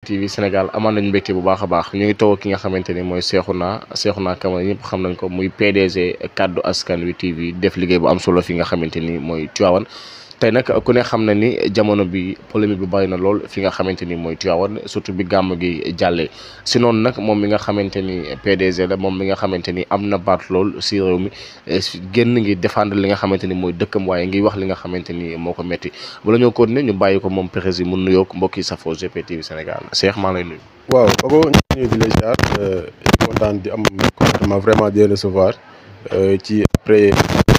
TV Sénégal amaan nañu mbégte bu baax a baax ñu ngi toog ki nga xamante ni mooy Cheikhouna Cheikhouna Camara ñëpp xam nañ ko muy PDG kaddu askan wi TV def liggéey bu am solo fi nga xamante ni mooy Tivaouane tey nag ku ne xam na ni jamono bi polémique bi bari na lool fi nga xamante ni mooy Tivaouane surtout bi gàmm gi jàllee si noonu nag moom mi nga xamante ni PDG la moom mi nga xamante ni am na baat lool si réew mi génn ngi défendre li nga xamante ni mooy dëkkam waaye ngi wax li nga xamante ni moo ko metti bala ñoo continuer ñu bàyyi ko moom président mun nuyoog mbokk yi safoo GP TV Sénégal Cheikh maa lay nuyu. waaw Ogo ñu ngi nuyu di la ziar kontaan di am contentement vraiment di recevoir ci après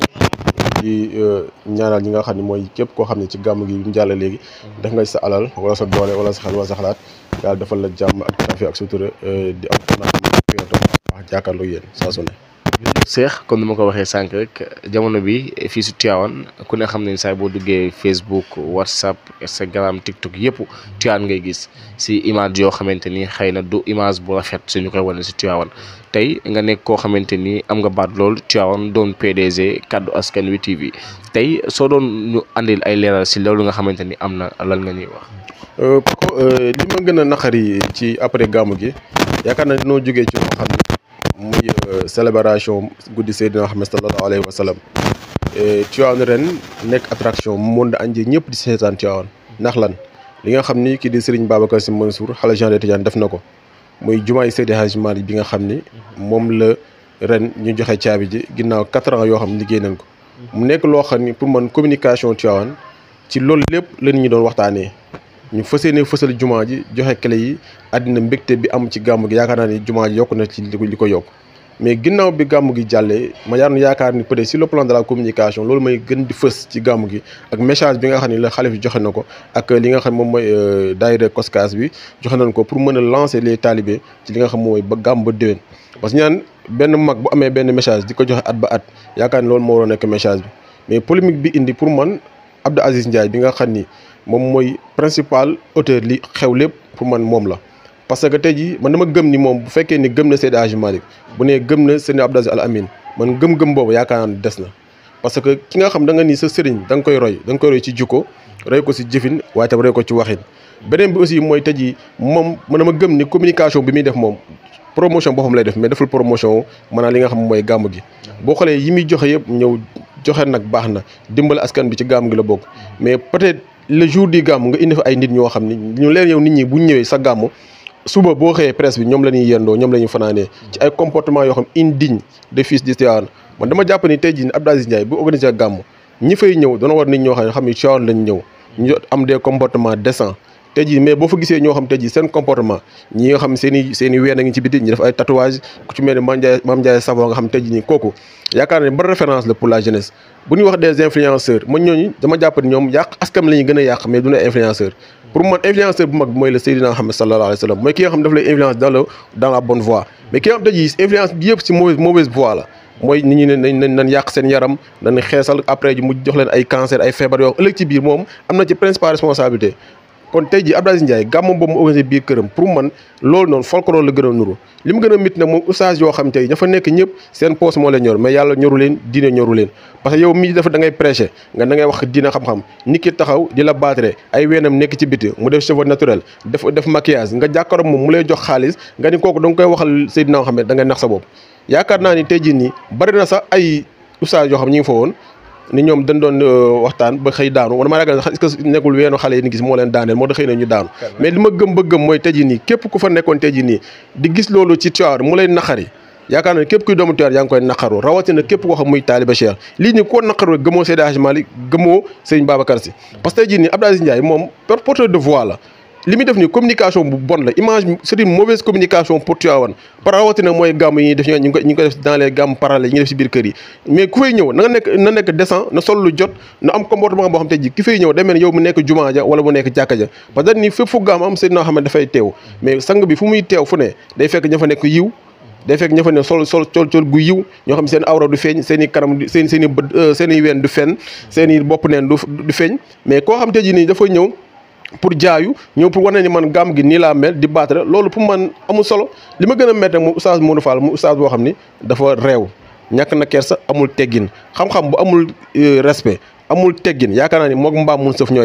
di ñaanal ñi nga xam ne mooy képp koo xam ne ci gàmm gi mu jàll léegi def nga sa alal wala sa doole wala sa xel wala sa xalaat yàlla defal la jàmm ak tawfiq ak sutura di am kontaan wax jàkkaarloo yéen saa su ne Cheikh comme ni ma ko waxee sànq rek jamono bi fii si Tivaouane ku ne xam ne saa boo duggee Facebook WhatsApp Instagram TikTok yëpp Tivaouane ngay gis si image yoo xamante ni xëy na du image bu rafet suñu koy wane si Tivaouane tey nga nekk koo xamante ni am nga baat lool Tivaouane doon PDG kaddu askan wi TV tey soo doon ñu andil ay leeral si loolu nga xamante ni am na lan nga ñuy wax. Paco li ma gën a naqari ci après gàmm gi yaakaar naa dinoo jógee ci loo xam ne muy célébration guddi Seydina Muhammad sallallahu alayhi wa sallam Tivaouane ren nekk attraction monde entier ñëpp di seetaan Tivaouane ndax lan li nga xam ni kii di Serigne Babacar Sy Mansour xale Jean de Tidiane def na ko muy jumaay Seydi Hadji Malick bi nga xam ni moom la ren ñu joxe caabi ji ginnaaw quatre ans yoo xam ne liggéey nañ ko mu nekk loo xam ni pour man communication Tivaouane ci loolu lépp la nit ñi doon waxtaanee ñu fas yéene fësal jumaa ji joxe clé yi àddina mbégte bi am ci gàmm gi yaakaar naa ni jumaa ji yokk na ci li ko yokk mais ginnaaw bi gàmm gi jàllee ma yaar yaakaar ni peut-être sur le plan de la communication loolu may gën di fës ci gàmm gi ak message bi nga xam ne la xalif joxe na ko ak li nga xam moom mooy daayira Koskas bi joxe nañ ko pour mën a lancer les talibés ci li nga xam mooy ba gàmm ba déwén parce que ñaan benn mag bu amee benn message di ko joxe at ba at yaakaar ni loolu moo war a nekk message bi mais polémique bi indi pour man Abdou Aziz Ndiaye bi nga xam ni moom mooy principal auteur li xew lépp pour man moom la parce que tey jii man dama gëm ni moom bu fekkee ni gëm na Seydi Hadji Malick bu nee gëm na Seydi Abdou Aziz Al Amin man gëm-gëm boobu yaakaar naa des na parce que ki nga xam da nga ni sa sëriñ da nga koy roy da nga koy roy ci jukko roy ko si jëfin waaye tam roy ko ci waxin beneen bi aussi mooy tey jii moom man dama gëm ni communication bi muy def moom promotion boppam lay def mais deful promotion maanaam li nga xam mooy gàmm gi boo xoolee yi muy joxe yëpp ñëw joxe nag baax na dimbali askan bi ci gàmm gi la bokk mais peut-être le jour du gàmm nga indi fa ay nit ñoo xam ni ñu leen yow nit ñi bu ñu ñëwee sa gàmm suba boo xëyee presse bi ñoom la ñuy yendoo ñoom la ñuy fanaanee ci ay comportement yoo xam indigne de fils de Tivaouane man dama jàpp ni tey jii ni Abdou Aziz Ndiaye bu organisé gàmm ñi fay ñëw dana war nit ñoo xam ne xam ni Tivaouane lañ ñëw ñu am des comportements décents tey jii mais boo fa gisee ñoo xam tey jii seen comportement ñi nga xam seen i seen i ween a ngi ci biti ñi def ay tatouage ku ci mel ni Mame Ndiaye Mame Ndiaye Savon nga xam tey jii nii kooku yaakaar ne ba référence la pour la jeunesse bu ñuy wax des influenceurs man ñooñu dama jàpp ni ñoom yàq askan la ñuy gën a yàq mais du ne influenceur pour man influenceur bu mag bi mooy le Seydina Muhammad sallallahu alayhi wa sallam mooy ki nga xam daf lay influence dans le dans la bonne voie mais ki nga xam tey jii influence bi yëpp si mauvaise mauvaise voie la mooy nit ñi ne nañ nañ yàq seen yaram dañ xeesal après ji mu jox leen ay cancer ay feebar yoo ëllëg ci biir moom am na ci principal responsabilité kon tey jii Abdou Aziz Ndiaye gàmmam boobu mu organisé biir këram pour man loolu noonu folklore la gën a nuru li mu gën a mit nag moom oustaz yoo xam tey ña fa nekk ñëpp seen poos moo leen ñor mais yàlla ñoru leen diine ñoru leen parce que yow mii dafa da ngay prêcher nga da ngay wax diine xam-xam nit ki taxaw di la baatare ay weenam nekk ci biti mu def cheveux naturel def def maquillage nga jàkkaaroog moom mu lay jox xaalis nga ni kooku da nga koy waxal Seydina Muhammad da ngay nax sa bopp yaakaar naa ni tey jii nii bari na sax ay oustaz yoo xam ñi ngi fa woon ni ñoom dañ doon waxtaan ba xëy daanu man ma ragal est-ce que nekkul weenu xale yi ni gis moo leen daaneel moo tax xëy na ñu daanu mais li ma gëm ba gëm mooy tey jii nii képp ku fa nekkoon tey jii nii di gis loolu ci Tivaouane mu lay naqari yaakaar naa képp kuy doomu Tivaouane yaa ngi koy naqaru rawatina képp koo xam muy taaliba Cheikh lii nii koo naqaru gëmoo Seydi Hadji Malick gëmoo Serigne Babacar Sy parce que tey jii nii Abdou Aziz Ndiaye moom porteur de voix la li muy def ni communication bu bon la image c'est une mauvaise communication pour Tivaouane par rawatina mooy gàmm yi ñuy def ñu ngi ko ñu ngi ko def dans les gàmm parallèles yi ñuy def si biir kër yi mais ku fay ñëw na nga nekk na nekk décent na sol lu jot na am comportement boo xam te ji ki fay ñëw day mel yow mu nekk jumaa ja wala mu nekk jàkka ja parce que ni fépp fu gàmm am seen noo xam ne dafay teew mais sang bi fu muy teew fu ne day fekk ña fa nekk yiw day fekk ña fa ne sol sol col col gu yiw ñoo xam seen awra du feeñ seen i kanam seen seen i bët seen i ween du fen seen i bopp neen du du feeñ mais koo xam te ji nii dafa ñëw pour jaayu ñëw pour wane ni man gàmm gi nii laa mel di battre loolu pour man amul solo li ma gën a métti moom oustaz Modou Fall mu oustaz boo xam ni dafa réew ñàkk na kersa amul teggin xam-xam bu amul respect amul teggin yaakaar naa ni moog mbaam mun sëf ñoo yem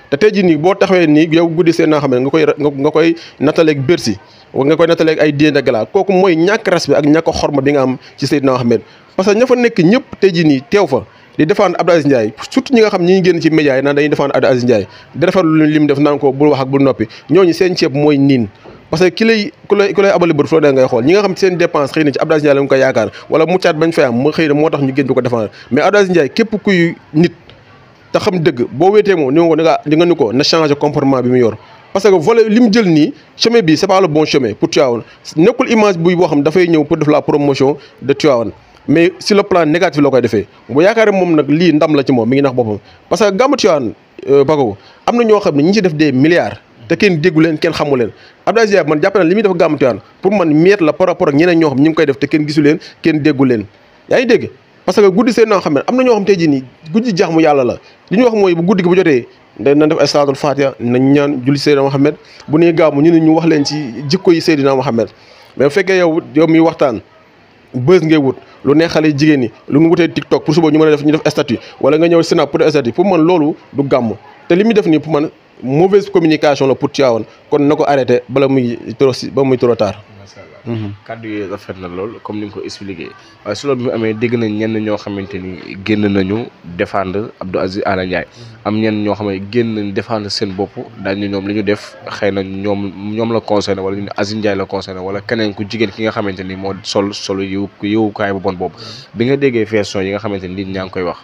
te tey jii nii boo taxawee nii yow guddi seen naa xam ne nga koy nga koy nattaleeg Bercy nga koy nattaleeg ay Diène Gala kooku mooy ñàkk respect ak ñàkk xorma bi nga am ci Seydina Mohamed parce que ña fa nekk ñëpp tey jii nii teew fa di défendre Abdou Aziz Ndiaye surtout ñi nga xam ñi ngi génn ci média yi naan dañuy défendre Abdou Aziz Ndiaye di rafetlu li mu def naan ko bul wax ak bul noppi ñooñu seen ceeb mooy niin parce que ki lay ku lay ku lay abali bët foo da ngay xool ñi nga xam seen dépense xëy na ci Abdou Aziz Ndiaye la nga ko yaakaar wala muccaat bañ fay am mu xëy na moo tax ñu génn di ko défendre mais Abdou Aziz Ndiaye képp kuy nit te xam dëgg boo wéetee moom ni nga ko da nga di nga ni ko na changer comportement bi mu yor parce que volet li mu jël nii chemin bi c'est pas le bon chemin pour Tivaouane nekkul image buy boo xam dafay ñëw pour def la promotion de Tivaouane mais sur le plan négatif la koy defee bu yaakaar moom nag lii ndam la ci moom mi ngi nax boppam parce que gàmmu Tivaouane Paco am na ñoo xam ne ñi ci def des milliards te kenn déggu leen kenn xamu leen Abdou Aziz man jàpp na li muy def gàmmu Tivaouane pour man miette la par rapport ak ñeneen ñoo xam ñi ngi koy def te kenn gisu leen kenn déggu leen yaa ngi dégg parce que guddi seen noo xam ne am na ñoo xam tey jii nii guddi jaax mu yàlla la li ñu wax mooy bu guddi gi bu jotee da nañ def ay salaatul fatiha nañ ñaan julli Seydina Mohamed bu nee gàmmu ñu ne ñu wax leen ci jikko yi Seydina Mohamed mais bu fekkee yow yow miy waxtaan bës ngay wut lu neex xale jigéen ñi lu nga wutee TikTok pour suba ñu mën a def ñu def statut wala nga ñëw Snap pour def statut pour man loolu du gàmm te li muy def nii pour man mauvaise communication la pour Tivaouane kon na ko arrêté bala muy trop si ba muy trop tard. macha allah kàddu yi rafet na lool comme ni nga ko expliqué waaye si loolu bi mu amee dégg nañ ñenn ñoo xamante ni génn nañu défendre Abdou Aziz Ala Ndiaye am ñenn ñoo xam ne génn nañ défendre seen bopp daañu ñoom li ñu def xëy na ñoom ñoom la concerné wala ñu ne Aziz Ndiaye la concerné wala keneen ku jigéen ki nga xamante ni moo sol solo yiw yiwukaay bu bon boobu bi nga déggee version yi nga xamante ni nit ñaa ngi koy wax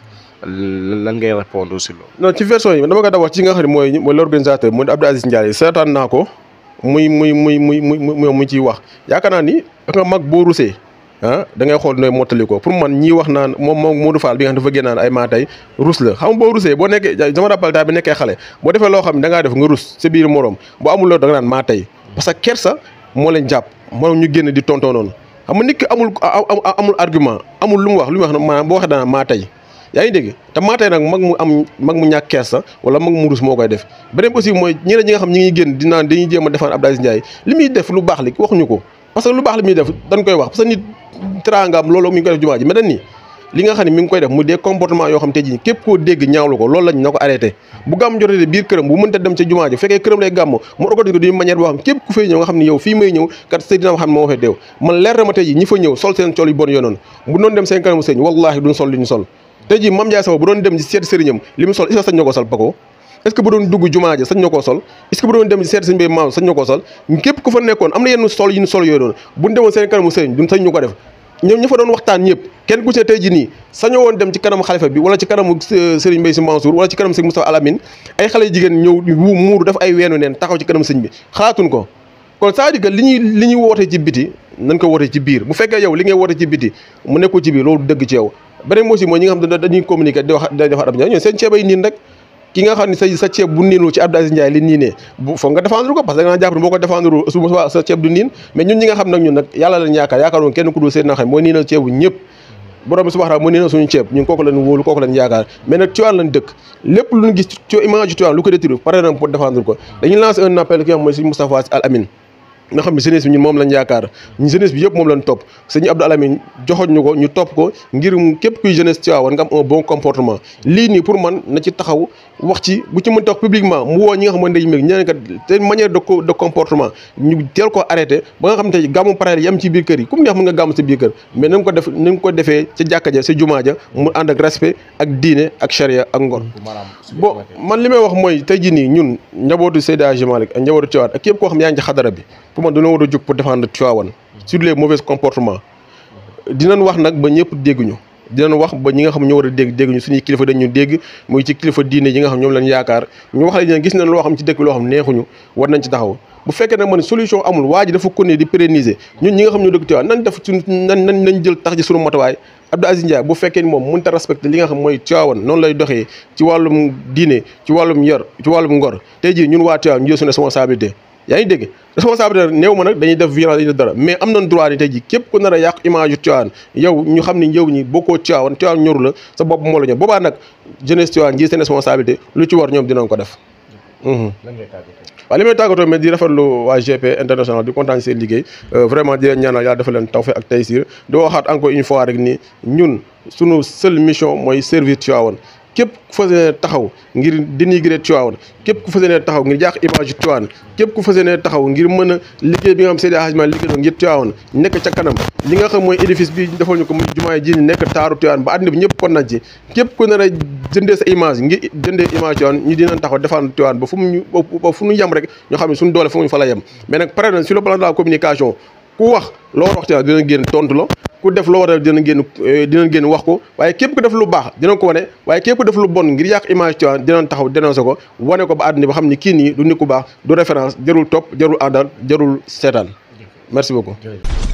lan ngay répondre si loolu. non ci version yi dama ko da wax ci nga xam ne mooy mooy l'organisateur mooy Abdou Aziz Ndiaye seetaan naa ko muy muy muy muy muy mu ciy wax yaakaar naa ni nga mag boo rusee ah da ngay xool nooy mottali ko pour man ñii wax naan moom moom Modou Fall bi nga xam dafa génnaan ay maa tey rus la xam nga boo rusee boo nekkee dama rappel daa bi nekkee xale boo defee loo xam ne da ngaa def nga rus sa biir morom boo amul loolu da nga naan maa tey parce que kersa moo leen jàpp moom ñu génn di tontoo noonu xam nga nit ki amul amul argument amul lu mu wax lu mu wax maanaam boo waxee dana maa tey yaa ngi dégg te maa tey nag mag mu am mag mu ñàkk kersa wala mag mu rus moo koy def beneen aussi mooy ñeneen ñi nga xam ñi ngi génn di naan dañuy jéem a défendre Abdou Aziz Ndiaye li muy def lu baax li waxuñu ko parce que lu baax li muy def dañ koy wax parce que nit teraangaam loolu mi ngi koy def jumaa ji mais dañ ni li nga xam ne mi ngi koy def mu des comportement yoo xam te ji képp koo dégg ñaawlu ko loolu lañ na ko arrêté bu gàmm jotee biir këram bu mënta dem ca jumaa ji fekkee këram lay gàmm mu organise ko d'une manière boo xam képp ku fay ñëw nga xam ne yow fii may ñëw kat Seydina Muhammad moo fay deew man leer na ma tey ji ñi fa ñëw sol seen col yu bon yoonoon bu doon dem seen kanamu sëñ wallahi duñ sol li ñu sol tey ji Mame Ndiaye Sow bu doon dem ci seet sëriñam li mu sol est-ce que sañ na ko sol Paco est-ce que bu doon dugg jumaa ji sañ na koo sol est-ce que bu doon dem ci seet sëñ bay maaw sañ na koo sol képp ku fa nekkoon am na yenn sol yi ñu sol yooyu noonu buñ demoon seen kanamu sëriñ duñ sañ ñu ko def ñoom ña fa doon waxtaan ñëpp kenn ku ci tey ji nii sañoo woon dem ci kanamu xalifa bi wala ci kanamu sëriñ Mbaye Sy Mansour wala ci kanamu sëñ Moustapha Alamine ay xale jigéen ñëw wu muuru def ay weenu neen taxaw ci kanamu sëñ bi xalaatuñ ko kon c'est-à-dire que li ñuy li ñuy woote ci biti nañ ko woote ci biir bu fekkee yow li ngay woote ci biti mu nekkul ci biir loolu dëgg ci yow beneen aussi mooy ñi nga xam ne dañuy communiquer di wax di defar Abdou Ndiaye ñoom seen ceeb ay niin rek ki nga xam ne sa sa ceeb bu niinul ci Abdou Aziz Ndiaye li niinee bu foog nga défendre ko parce que da nga jàpp ne boo ko défendre su ma sa ceeb du niin mais ñun ñi nga xam nag ñun nag yàlla lañ yaakaar yaakaaroon kenn ku dul seen na xam mooy niinal ceebu ñëpp borom bi subhanahu mooy niinal suñu ceeb ñun kooku lañ wóolu kooku lañ yaakaar mais nag Tivaouane lañ dëkk lépp lu ñu gis ci image Tivaouane lu ko détruire pare na pour défendre ko dañuy lancer un appel ki nga xam mooy suñu Moustapha Al Amin nga xam ne jeunesse bi ñun moom lañ yaakaar ñu jeunesse bi yëpp moom lañ topp sëñ Abdou Alamine joxoñ ñu ko ñu topp ko ngir képp kuy jeunesse Tivaouane nga am un bon comportement lii nii pour man na ci taxaw wax ci bu ci mën tax publiquement mu woo ñi nga xam ne dañu meg ñeneen kat te manière de de comportement ñu teel ko arrêté ba nga xam te gàmmu pare yam ci biir kër yi comme neex mën nga gàmm sa biir kër mais na nga ko def na nga ko defee ca jàkka ja sa jumaa ja mu ànd ak respect ak diine ak charia ak ngor bon man li may wax mooy tey jii nii ñun njabootu Seydi Hadji Malick ak njabootu Tivaouane ak képp koo xam yaa ngi ci xadara bi pour man dañoo war a jóg pour défendre Tivaouane sur les mauvais comportements dinañ wax nag ba ñëpp dégguñu dinañ wax ba ñi nga xam ñoo war a dégg dégguñu suñuy kilifa dañ ñu dégg muy ci kilifa diine yi nga xam ñoom lañ yaakaar ñu wax la dina gis nañ loo xam ci dëkk bi loo xam neexuñu war nañ ci taxaw bu fekkee nag man solution amul waa ji dafa continuer di pérenniser ñun ñi nga xam ñoo dëkk Tivaouane nañ def suñ nañ nañ nañ jël tax ji suñu matuwaay Abdou Aziz Ndiaye bu fekkee ni moom mënut a respecté li nga xam mooy Tivaouane noonu lay doxee ci wàllum diine ci wàllum yor ci wàllum ngor tey jii ñun waa Tivaouane ñu jël suñu responsabilité yaa ngi dégg responsabilité néew ma nag dañuy def violence dañuy def dara mais am nañ droit ni tey jii képp ku nar a yàq image yu Tivaouane yow ñu xam ni yow ñi bokkoo Tivaouane Tivaouane ñoru la sa bopp moo la ñor boobaa nag jeunesse Tivaouane ji seen responsabilité lu ci war ñoom dinañ ko def waaw li may tàggatoo mais di rafetlu waa GP international di kontaan seen liggéey vraiment di leen ñaanal yàlla dafa leen tawfeex ak taysir di waxaat encore une fois rek ni ñun sunu seule mission mooy servir Tivaouane képp ku fas yéene taxaw ngir dénigrer Tivaouane képp ku fas yéene taxaw ngir yàq image yu Tivaouane képp ku fas yéene taxaw ngir mën a liggéey bi nga xam Seydi Hadji Malick liggéey ngir Tivaouane nekk ca kanam li nga xam mooy édifice bi defal ñu ko muy jumaay ji ñu nekk taaru Tivaouane ba àddina bi ñëpp kon nañ ci képp ku nar a jëndee sa image ngir jëndee image Tivaouane ñu dinañ taxaw defaan Tivaouane ba fu mu ñu ba fu ñu yem rek ñoo xam ne suñu doole fu mu fa la yem mais nag pare na sur le plan de la communication ku wax loo war a wax ci dina génn tontu la ku def loo war a dina génn dina génn wax ko waaye képp ku def lu baax dina ko wane waaye képp ku def lu bon ngir yàq image Tivaouane dinañ taxaw dénoncé ko wane ko ba àddina ba xam ni kii nii du nit ku baax du référence jarul topp jarul àndal jarul seetaan merci beaucoup